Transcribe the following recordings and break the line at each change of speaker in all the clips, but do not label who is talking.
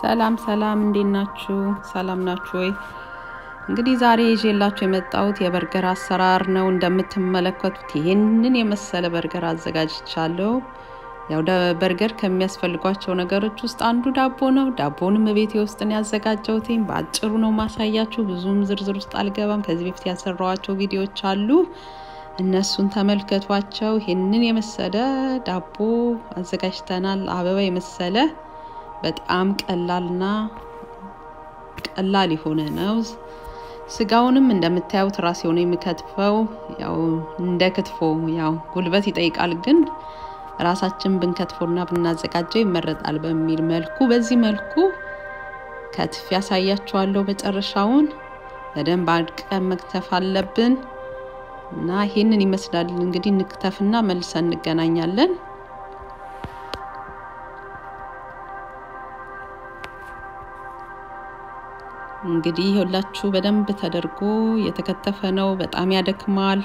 ሰላም ሰላም፣ እንዴት ናችሁ? ሰላም ናችሁ ወይ? እንግዲህ ዛሬ ይዤላችሁ የመጣሁት የበርገር አሰራር ነው። እንደምትመለከቱት ይህንን የመሰለ በርገር አዘጋጅቻለሁ። ያው በርገር ከሚያስፈልጓቸው ነገሮች ውስጥ አንዱ ዳቦ ነው። ዳቦንም ቤቴ ውስጥ ነው ያዘጋጀሁት። በአጭሩ ነው ማሳያችሁ፣ ብዙም ዝርዝር ውስጥ አልገባም። ከዚህ በፊት ያሰራኋቸው ቪዲዮዎች አሉ፣ እነሱን ተመልከቷቸው። ይህንን የመሰለ ዳቦ አዘጋጅተናል። አበባ የመሰለ በጣም ቀላልና ቀላል የሆነ ነው። ስጋውንም እንደምታዩት ራሴ ሆነ የሚከትፈው ያው እንደ ክትፎ ያው ጉልበት ይጠይቃል፣ ግን ራሳችን ብንከትፎና ብናዘጋጀው ይመረጣል በሚል መልኩ በዚህ መልኩ ከትፍ ያሳያችኋለሁ። መጨረሻውን በደንብ አድቀን መክተፍ አለብን እና ይህንን ይመስላል እንግዲህ እንክተፍና መልሰን እንገናኛለን። እንግዲህ ሁላችሁ በደንብ ተደርጎ የተከተፈ ነው። በጣም ያደክማል።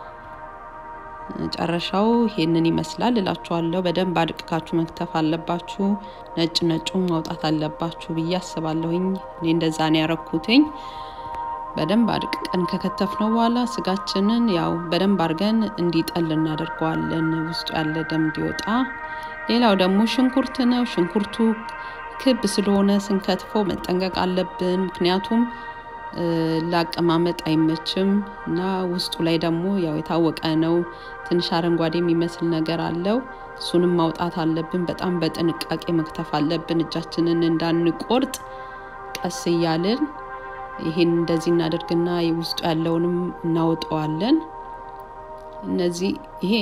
መጨረሻው ይሄንን ይመስላል እላችኋለሁ። በደንብ አድቅካችሁ መክተፍ አለባችሁ። ነጭ ነጩን ማውጣት አለባችሁ ብዬ አስባለሁኝ። እኔ እንደዛ ነው ያረኩትኝ። በደንብ አድቅቀን ከከተፍነው በኋላ ስጋችንን ያው በደንብ አድርገን እንዲጠል እናደርገዋለን፣ ውስጡ ያለ ደም እንዲወጣ። ሌላው ደግሞ ሽንኩርት ነው። ሽንኩርቱ ክብ ስለሆነ ስንከትፈው መጠንቀቅ አለብን። ምክንያቱም ለአቀማመጥ አይመችም እና ውስጡ ላይ ደግሞ ያው የታወቀ ነው ትንሽ አረንጓዴ የሚመስል ነገር አለው። እሱንም ማውጣት አለብን። በጣም በጥንቃቄ መክተፍ አለብን፣ እጃችንን እንዳንቆርጥ ቀስ እያልን ይሄን እንደዚህ እናደርግና ውስጡ ያለውንም እናወጣዋለን። እነዚህ ይሄ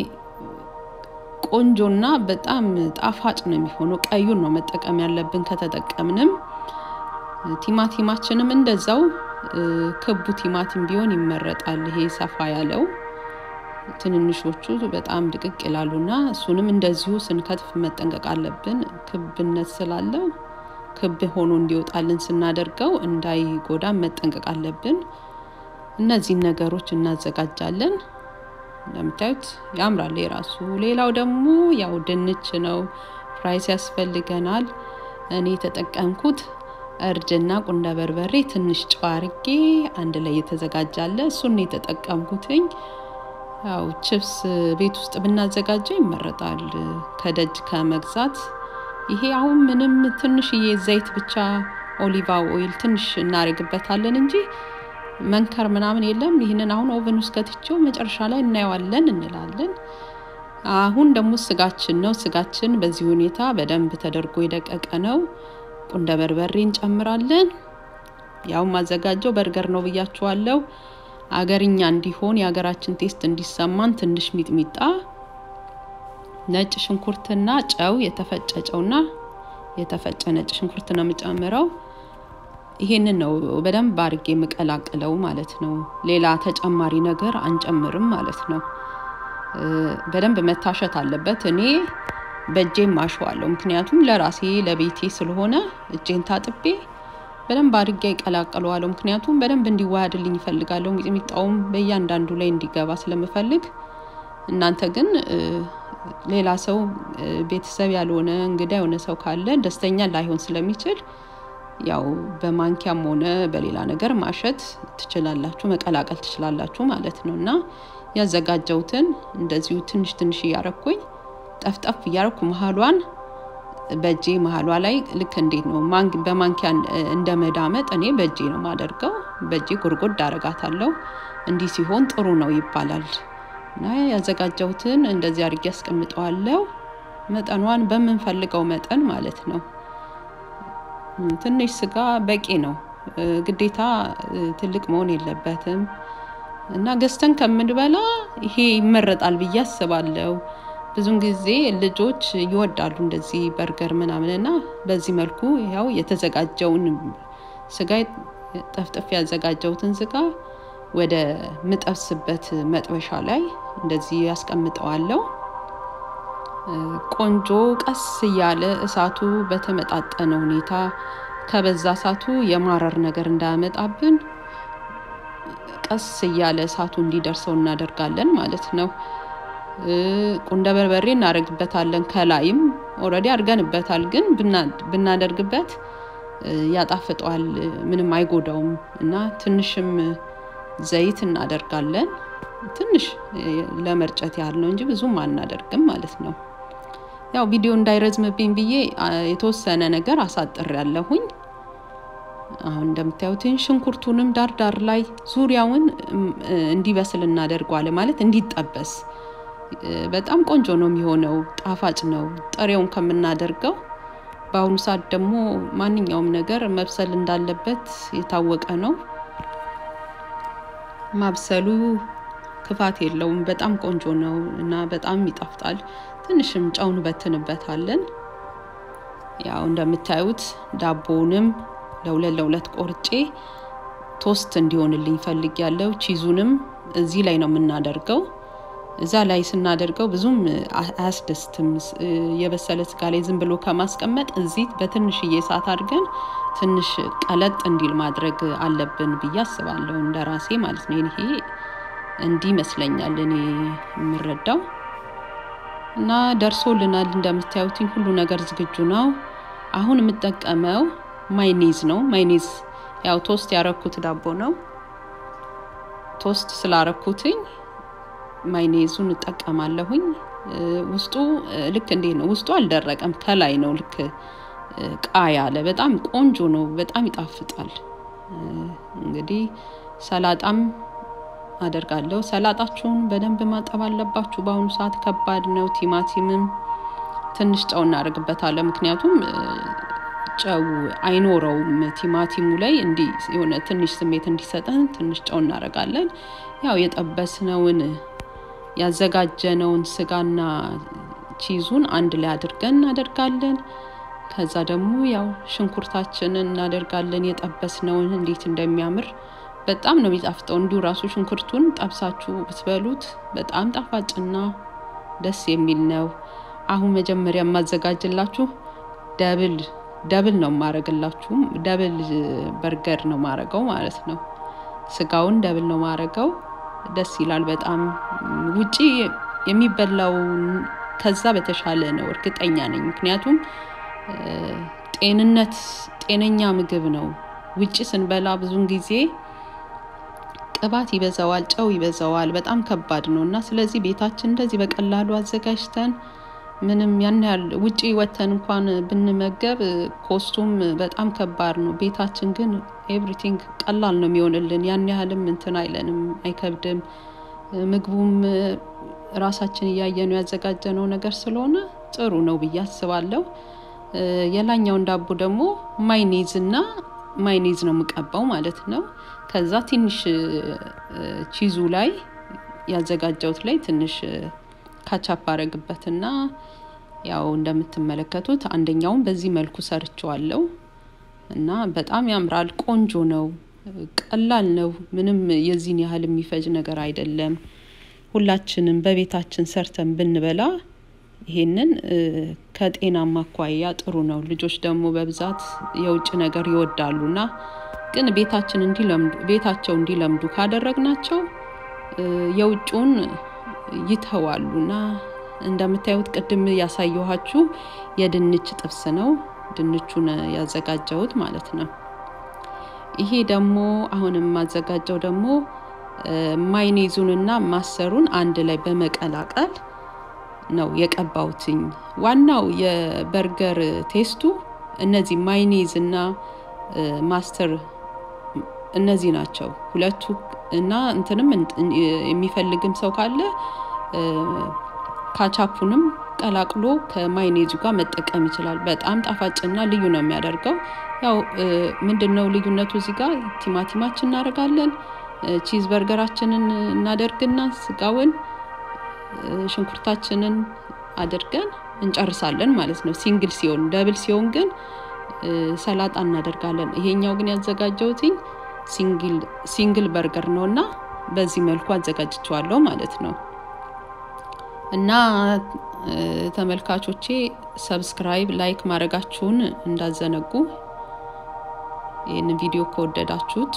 ቆንጆና በጣም ጣፋጭ ነው የሚሆነው። ቀዩን ነው መጠቀም ያለብን ከተጠቀምንም። ቲማቲማችንም እንደዛው ክቡ ቲማቲም ቢሆን ይመረጣል። ይሄ ሰፋ ያለው ትንንሾቹ በጣም ድቅቅ ይላሉና እሱንም እንደዚሁ ስንከትፍ መጠንቀቅ አለብን። ክብነት ስላለው ክብ ሆኖ እንዲወጣልን ስናደርገው እንዳይጎዳ መጠንቀቅ አለብን። እነዚህን ነገሮች እናዘጋጃለን። እንደምታዩት ያምራል የራሱ። ሌላው ደግሞ ያው ድንች ነው። ፍራይስ ያስፈልገናል። እኔ የተጠቀምኩት እርድና ቁንደ በርበሬ ትንሽ ጨው አርጌ አንድ ላይ የተዘጋጃለ እሱን ነው የተጠቀምኩትኝ። ያው ችፕስ ቤት ውስጥ ብናዘጋጀው ይመረጣል ከደጅ ከመግዛት። ይሄ አሁን ምንም ትንሽዬ ዘይት ብቻ ኦሊቫ ኦይል ትንሽ እናደርግበታለን እንጂ መንከር ምናምን የለም። ይህንን አሁን ኦቨን ውስጥ ከትቼው መጨረሻ ላይ እናየዋለን እንላለን። አሁን ደግሞ ስጋችን ነው። ስጋችን በዚህ ሁኔታ በደንብ ተደርጎ የደቀቀ ነው። ቁንደ በርበሬ እንጨምራለን። ያው ማዘጋጀው በርገር ነው ብያችኋለሁ። አገርኛ እንዲሆን የሀገራችን ቴስት እንዲሰማን ትንሽ ሚጥሚጣ፣ ነጭ ሽንኩርትና ጨው፣ የተፈጨ ጨውና የተፈጨ ነጭ ሽንኩርት ነው የምጨምረው። ይሄንን ነው በደንብ አድርጌ የምቀላቅለው ማለት ነው። ሌላ ተጨማሪ ነገር አንጨምርም ማለት ነው። በደንብ መታሸት አለበት። እኔ በእጄም አሸዋለሁ፣ ምክንያቱም ለራሴ ለቤቴ ስለሆነ እጄን ታጥቤ በደንብ አድርጌ ይቀላቅለዋለሁ። ምክንያቱም በደንብ እንዲዋሃድልኝ ይፈልጋለሁ። ሚጥሚጣውም በእያንዳንዱ ላይ እንዲገባ ስለምፈልግ እናንተ ግን ሌላ ሰው ቤተሰብ ያልሆነ እንግዳ የሆነ ሰው ካለ ደስተኛ ላይሆን ስለሚችል ያው በማንኪያም ሆነ በሌላ ነገር ማሸት ትችላላችሁ፣ መቀላቀል ትችላላችሁ ማለት ነው። እና ያዘጋጀውትን እንደዚሁ ትንሽ ትንሽ እያረኩኝ ጠፍጠፍ እያረኩ መሀሏን በእጄ መሀሏ ላይ ልክ እንዴት ነው በማንኪያ እንደ መዳመጥ እኔ በእጄ ነው ማደርገው። በእጄ ጉርጉድ አረጋታለሁ። እንዲህ ሲሆን ጥሩ ነው ይባላል። እና ያዘጋጀውትን እንደዚህ አድርጌ ያስቀምጠዋለሁ። መጠኗን በምንፈልገው መጠን ማለት ነው። ትንሽ ስጋ በቂ ነው። ግዴታ ትልቅ መሆን የለበትም እና ገዝተን ከምንበላ ይሄ ይመረጣል ብዬ አስባለሁ። ብዙን ጊዜ ልጆች ይወዳሉ እንደዚህ በርገር ምናምን እና በዚህ መልኩ ያው የተዘጋጀውን ስጋ ጠፍጥፍ ያዘጋጀውትን ስጋ ወደ ምጠብስበት መጥበሻ ላይ እንደዚህ ያስቀምጠዋለሁ። ቆንጆ ቀስ እያለ እሳቱ በተመጣጠነ ሁኔታ ከበዛ እሳቱ የማረር ነገር እንዳያመጣብን ቀስ እያለ እሳቱ እንዲደርሰው እናደርጋለን ማለት ነው። ቁንደ በርበሬ እናደርግበታለን። ከላይም ኦልሬዲ አድርገንበታል፣ ግን ብናደርግበት ያጣፍጠዋል፣ ምንም አይጎዳውም እና ትንሽም ዘይት እናደርጋለን። ትንሽ ለመርጨት ያህል ነው እንጂ ብዙም አናደርግም ማለት ነው። ያው ቪዲዮ እንዳይረዝምብኝ ብዬ የተወሰነ ነገር አሳጥር ያለሁኝ። አሁን እንደምታዩትን ሽንኩርቱንም ዳር ዳር ላይ ዙሪያውን እንዲበስል እናደርገዋለን፣ ማለት እንዲጠበስ። በጣም ቆንጆ ነው የሚሆነው፣ ጣፋጭ ነው ጥሬውን ከምናደርገው። በአሁኑ ሰዓት ደግሞ ማንኛውም ነገር መብሰል እንዳለበት የታወቀ ነው። ማብሰሉ ክፋት የለውም። በጣም ቆንጆ ነው እና በጣም ይጣፍጣል። ትንሽም ጨው እንበትንበታለን። ያው እንደምታዩት ዳቦውንም ለሁለት ለሁለት ቆርጬ ቶስት እንዲሆንልኝ ፈልግ ያለው ቺዙንም እዚህ ላይ ነው የምናደርገው። እዛ ላይ ስናደርገው ብዙም አያስደስትም። የበሰለ ስጋ ላይ ዝም ብሎ ከማስቀመጥ እዚህ በትንሽዬ እሳት አድርገን ትንሽ ቀለጥ እንዲል ማድረግ አለብን ብዬ አስባለሁ፣ እንደ ራሴ ማለት ነው። ይሄ እንዲህ ይመስለኛል እኔ የምረዳው እና ደርሶልናል። እንደምታዩትኝ ሁሉ ነገር ዝግጁ ነው። አሁን የምጠቀመው ማይኔዝ ነው። ማይኔዝ ያው ቶስት ያረኩት ዳቦ ነው። ቶስት ስላረኩትኝ ማይኔዙን እጠቀማለሁኝ። ውስጡ ልክ እንዴት ነው? ውስጡ አልደረቀም፣ ከላይ ነው ልክ ቃ ያለ በጣም ቆንጆ ነው። በጣም ይጣፍጣል። እንግዲህ ሰላጣም አደርጋለሁ። ሰላጣችሁን በደንብ ማጠብ አለባችሁ። በአሁኑ ሰዓት ከባድ ነው። ቲማቲምም ትንሽ ጨው እናደርግበታለን፣ ምክንያቱም ጨው አይኖረውም ቲማቲሙ ላይ እንዲህ የሆነ ትንሽ ስሜት እንዲሰጠን ትንሽ ጨው እናደርጋለን። ያው የጠበስነውን ያዘጋጀነውን ስጋና ቺዙን አንድ ላይ አድርገን እናደርጋለን። ከዛ ደግሞ ያው ሽንኩርታችንን እናደርጋለን። የጠበስነውን እንዴት እንደሚያምር በጣም ነው የሚጣፍጠው። እንዲሁ ራሱ ሽንኩርቱን ጠብሳችሁ ብትበሉት በጣም ጣፋጭና ደስ የሚል ነው። አሁን መጀመሪያ የማዘጋጅላችሁ ደብል ደብል ነው የማረግላችሁ። ደብል በርገር ነው ማረገው ማለት ነው። ስጋውን ደብል ነው ማረገው። ደስ ይላል በጣም ውጪ የሚበላው ከዛ በተሻለ ነው እርግጠኛ ነኝ። ምክንያቱም ጤንነት ጤነኛ ምግብ ነው። ውጪ ስንበላ ብዙን ጊዜ ቅባት ይበዛዋል፣ ጨው ይበዛዋል፣ በጣም ከባድ ነው እና ስለዚህ ቤታችን እንደዚህ በቀላሉ አዘጋጅተን ምንም ያን ያህል ውጪ ወተን እንኳን ብንመገብ ኮስቱም በጣም ከባድ ነው። ቤታችን ግን ኤቭሪቲንግ ቀላል ነው የሚሆንልን። ያን ያህልም እንትን አይለንም፣ አይከብድም። ምግቡም ራሳችን እያየነው ያዘጋጀነው ነገር ስለሆነ ጥሩ ነው ብዬ አስባለሁ። የላኛውን ዳቦ ደግሞ ማይኔዝ እና ማይኔዝ ነው የምቀባው ማለት ነው። ከዛ ትንሽ ቺዙ ላይ ያዘጋጀውት ላይ ትንሽ ካቻፕ አረግበትና ያው እንደምትመለከቱት አንደኛውን በዚህ መልኩ ሰርቸዋለሁ እና በጣም ያምራል። ቆንጆ ነው፣ ቀላል ነው። ምንም የዚህን ያህል የሚፈጅ ነገር አይደለም። ሁላችንም በቤታችን ሰርተን ብንበላ ይሄንን ከጤናማ አኳያ ጥሩ ነው። ልጆች ደግሞ በብዛት የውጭ ነገር ይወዳሉና ግን ቤታችን እንዲለምዱ ቤታቸው እንዲለምዱ ካደረግናቸው የውጭውን ይተዋሉና እንደምታዩት ቅድም ያሳየኋችሁ የድንች ጥብስ ነው። ድንቹን ያዘጋጀሁት ማለት ነው። ይሄ ደግሞ አሁን የማዘጋጀው ደግሞ ማይኔዙንና ማሰሩን አንድ ላይ በመቀላቀል ነው የቀባውትኝ። ዋናው የበርገር ቴስቱ እነዚህ ማይኔዝ እና ማስተር እነዚህ ናቸው ሁለቱ እና እንትንም የሚፈልግም ሰው ካለ ካቻፑንም ቀላቅሎ ከማይኔዙ ጋር መጠቀም ይችላል። በጣም ጣፋጭና ልዩ ነው የሚያደርገው። ያው ምንድን ነው ልዩነቱ እዚህ ጋር ቲማቲማችን እናደርጋለን። ቺዝ በርገራችንን እናደርግና ስጋውን ሽንኩርታችንን አድርገን እንጨርሳለን ማለት ነው። ሲንግል ሲሆን፣ ደብል ሲሆን ግን ሰላጣ እናደርጋለን። ይሄኛው ግን ያዘጋጀውትኝ ሲንግል በርገር ነው እና በዚህ መልኩ አዘጋጅቸዋለሁ ማለት ነው። እና ተመልካቾቼ ሰብስክራይብ፣ ላይክ ማድረጋችሁን እንዳዘነጉ ይህንን ቪዲዮ ከወደዳችሁት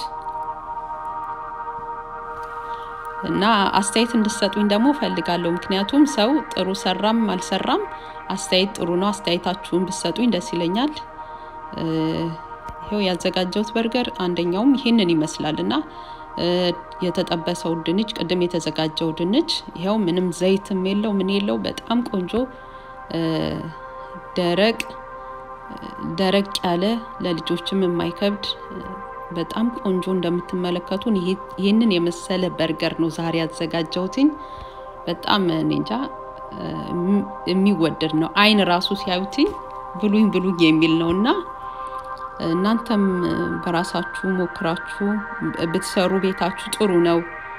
እና አስተያየት እንድሰጡኝ ደግሞ ፈልጋለሁ። ምክንያቱም ሰው ጥሩ ሰራም አልሰራም አስተያየት ጥሩ ነው። አስተያየታችሁን ብሰጡኝ ደስ ይለኛል። ይኸው ያዘጋጀሁት በርገር አንደኛውም ይሄንን ይመስላል እና የተጠበሰው ድንች ቅድም የተዘጋጀው ድንች ይኸው ምንም ዘይትም የለው ምን የለው በጣም ቆንጆ ደረቅ ደረቅ ያለ ለልጆችም የማይከብድ በጣም ቆንጆ እንደምትመለከቱን ይህንን የመሰለ በርገር ነው ዛሬ ያዘጋጀሁትኝ። በጣም እኔ እንጃ የሚወደድ ነው። አይን ራሱ ሲያዩትኝ ብሉኝ ብሉኝ የሚል ነው እና እናንተም በራሳችሁ ሞክራችሁ ብትሰሩ ቤታችሁ ጥሩ ነው።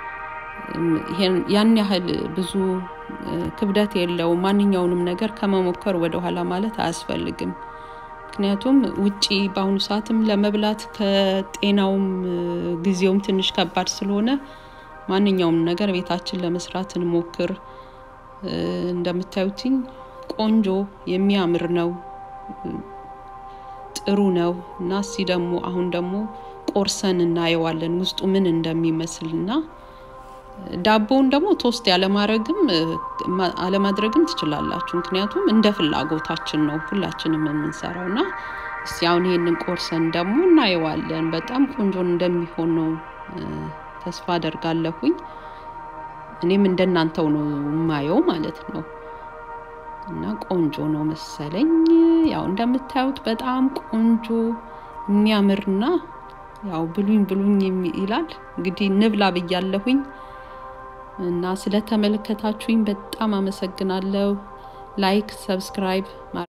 ያን ያህል ብዙ ክብደት የለው። ማንኛውንም ነገር ከመሞከር ወደኋላ ማለት አያስፈልግም። ምክንያቱም ውጪ በአሁኑ ሰዓትም ለመብላት ከጤናውም ጊዜውም ትንሽ ከባድ ስለሆነ ማንኛውም ነገር ቤታችን ለመስራት እንሞክር። እንደምታዩትኝ ቆንጆ የሚያምር ነው፣ ጥሩ ነው እና እስቲ ደግሞ አሁን ደግሞ ቆርሰን እናየዋለን ውስጡ ምን እንደሚመስል እና ዳቦውን ደግሞ ቶስት ያለማድረግም አለማድረግም ትችላላችሁ። ምክንያቱም እንደ ፍላጎታችን ነው ሁላችንም የምንሰራው እና እስቲ አሁን ይሄንን ቆርሰን ደግሞ እናየዋለን። በጣም ቆንጆ እንደሚሆን ነው ተስፋ አደርጋለሁኝ። እኔም እንደናንተው ነው የማየው ማለት ነው እና ቆንጆ ነው መሰለኝ። ያው እንደምታዩት በጣም ቆንጆ የሚያምርና ያው ብሉኝ ብሉኝ ይላል። እንግዲህ ንብላ ብያለሁኝ እና ስለተመለከታችሁኝ በጣም አመሰግናለሁ። ላይክ፣ ሰብስክራይብ